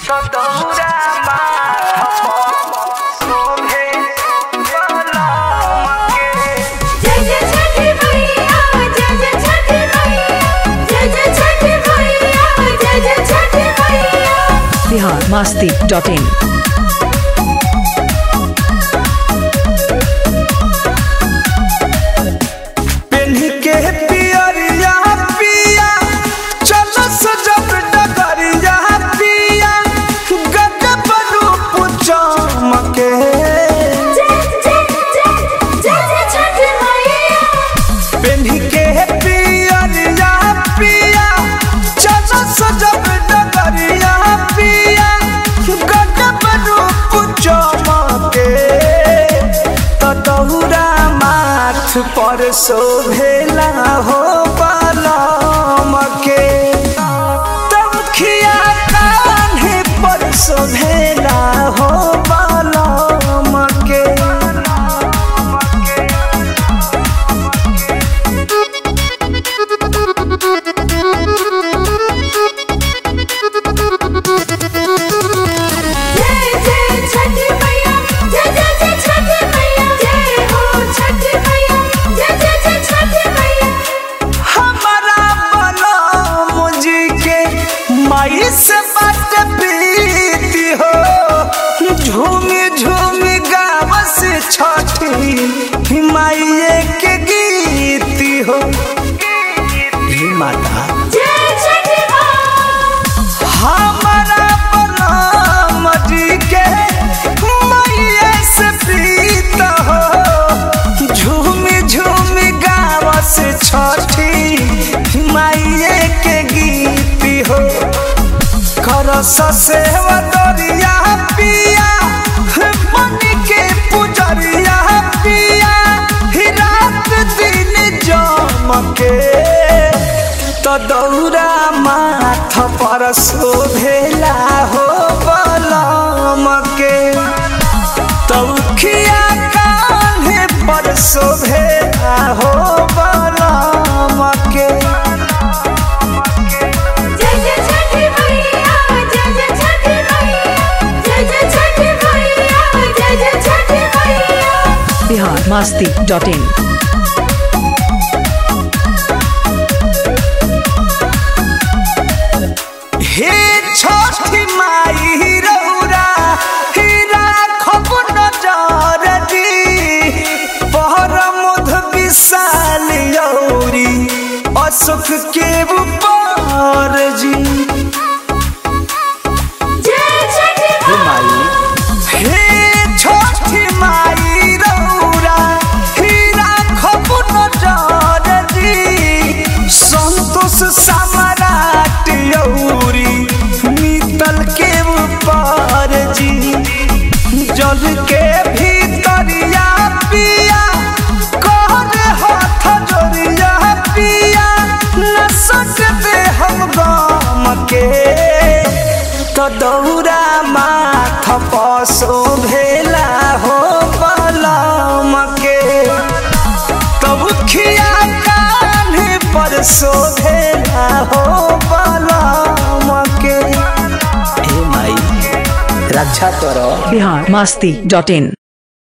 दौरा माथ शोभे कलमके जय जय छठी मैया जय जय छठी मैया जय जय छठी मैया जय जय छठी मैया बिहार मस्ती डॉट इन पेन्ह के पियरिया पिया चल सजब डगरिया पिया गजब रूप चमके जय जय जय जय जय छठी मैया पेन्ह के पियरिया पिया चल सजब डगरिया पिया गजब रूप चमके त दौरा माथ पर शोभेला हो बलम के तमखिया कान्हे पर शोभेला हो बलम के जय जय छठी मैया जय जय जय छठी मैया जय हो छठी मैया जय जय जय छठी मैया हमारा बलम जी के माई से बात प्रीति हो झूमी झूमी गाव से छठी माइये के गीती हो हे माता जय छठी माँ हमारा बलम जी के माइये से प्रीत हो झूमी झूमी गाव से छठी माइये के गीती हो करस सेवा दरिया पिया बनी के पुजरिया पिया ही रात दिन जमके तो दौरा माथ पर शोभेला हो बलम के तौखिया कान्हे पर शोभेला हो बलम के जय जय छठी मैया जय जय छठी मैया जय जय छठी मैया जय जय छठी मैया बिहार मस्ती डॉट इन हे छठी माई रौरा हीरा खब नजर दी पहर मध विशाल यौरी अशोक के ऊपर जी जय छठी माँ हे छठी माई रौरा हीरा खब नजर दी संतोष सम्राट यौरी नीतल के ऊपर जी जल के भीतरिया पिया कर हाथ जोड़िया पिया न सकते हम गम के तो दौरा माथ पसो भेला हो बलम के तब खिया कान्हे पर शोभेला हो बलम के हे माई रक्षा करो बिहार मस्ती डॉट इन